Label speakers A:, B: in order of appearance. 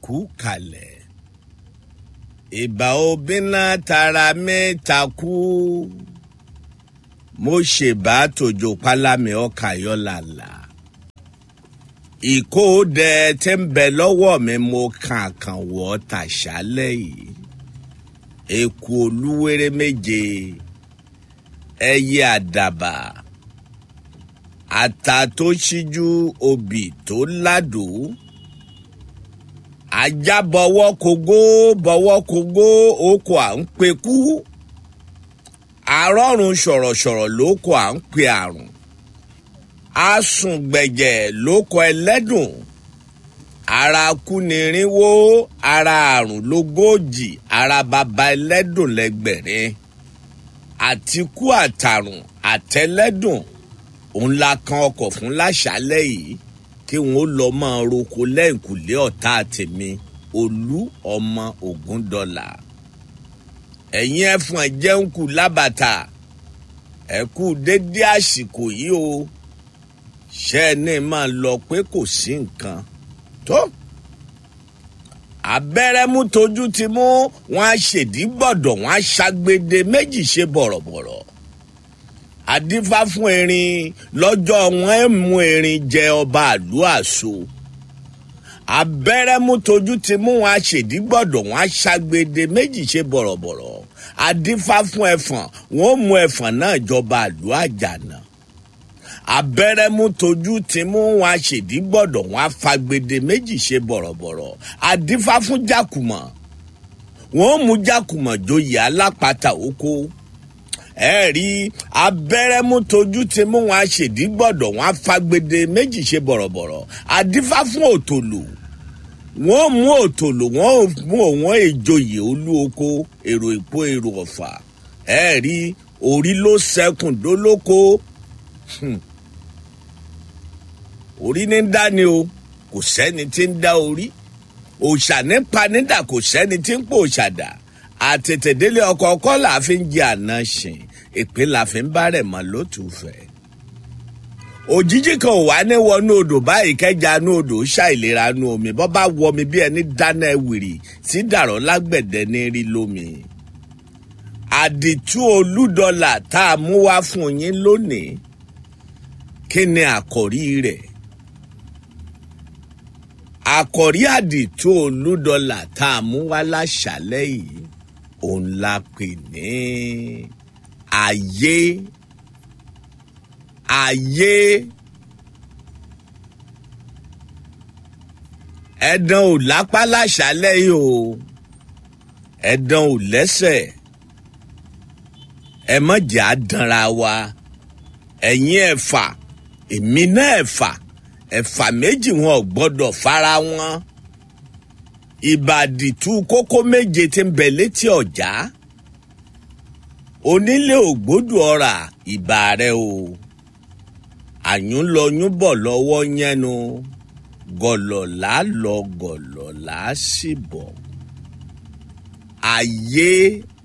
A: kú kalẹ̀ ìbà obìnà tara mẹ́ta kú mo ṣèbá tòjò pálámì ọkà yọlàlà ìkóòdẹ tí ń bẹ lọ́wọ́ mi mo kàn kàn wọ́ tàṣálẹ̀ yìí eku olúwere méje ẹyẹ àdàbà ata tó ṣíjú obì tó ládùú ajá bọwọ́ kogó bọwọ́ kogó oko à ń pekú arọ́run sọ̀rọ̀sọ̀rọ̀ lóko à ń pe àrùn asùngbẹ̀jẹ̀ lóko ẹlẹ́dùn ara kúnirinwó ara àrùn lógójì ara baba ẹlẹ́dùn lẹ́gbẹ̀rin àtikú àtàrùn àtẹlẹ́dùn òun la kan ọkọ̀ fún láṣálẹ̀ yìí kí wọn ó lọ máa roko lẹ́yìnkùlé ọ̀tá tèmi olú ọmọ ogun dọ́là ẹ̀yin ẹ̀fọn jẹun kù lábàtà ẹ kú dédé àsìkò yìí o ṣe é ní máa lọ pé kò sí nǹkan tó abẹ́rẹ́ mú tójú ti mú wọn á ṣèdí gbọ̀dọ̀ wọn á ṣàgbéde méjì ṣe bọ̀rọ̀bọ̀rọ̀ adífá fún erin lọ́jọ́ wọn ẹ̀ mú erin jẹ ọba àlú àṣọ abẹ́rẹ́ mú tójú ti mú wọn á ṣèdí gbọ̀dọ̀ wọn á ṣàgbéde méjì ṣe bọ̀rọ̀bọ̀rọ̀ adífá fún ẹfọ̀n wọn ó mú ẹfọ̀n náà jọba àlú àjànà abẹ́rẹ́ mú tójú ti mú wọn aṣèdí gbọ́dọ̀ wọn afagbede méjì ṣe bọ̀rọ̀bọ̀rọ̀ adífá fún jákùmọ̀ wọn ó mú jákùmọ̀ joyè alápatà oko ẹ rí abẹ́rẹ́ mú tójú ti mú wọn aṣèdí gbọ́dọ̀ wọn afagbede méjì ṣe bọ̀rọ̀bọ̀rọ̀ adífá fún òtòlù wọn ó mú òtòlù wọn ó mú òwọn ìjòyè olú oko èrò ìpó èrò ọ̀fà ẹ rí orí ló sẹkùn dólóko. Hmm orí ní ń dá ni o kò sẹ́ni tí ń dá orí òòṣà ní panídà kò sẹ́ni tí ń pò òòṣàdà àtètèdélé ọkọ̀ ọkọ̀ là fi ń jẹ àná ṣìn èpè là fi ń bá rẹ̀ mọ́ lótùfẹ́ òjijì kan ò wá ní wọnú odò báyìí kẹjà nú odò ṣàìlera nú omi bọ́ bá wọ mi bí ẹni dáná ẹwìrì tí dàrọ́ lágbẹ̀dẹ ní rí lómi àdìtú olúdọlà tá a mú wá fún yín lónìí kí ni àkòrí rẹ̀ àkòrí àdìtú olúdọlà tá a mú wá láṣálẹ́ yìí òun la pè ní ayé ayé ẹ̀dán ò lápá láṣálẹ́ yìí o ẹ̀dán ò lẹ́sẹ̀ ẹ má jẹ́ àdánra wa ẹ̀yin ẹ̀fà èmi náà ẹ̀fà ẹ̀fà méjì wọn ò gbọ́dọ̀ fara wọn ìbàdìtú kókó méje tí ń bẹ létí ọ̀já onílé ògbódù ọ̀rà ìbà rẹ o àyùn lọ yún bọ̀ lọ́wọ́ yẹnu gọ̀lọ̀lá lọ gọ̀lọ̀lá sì bọ̀ ayé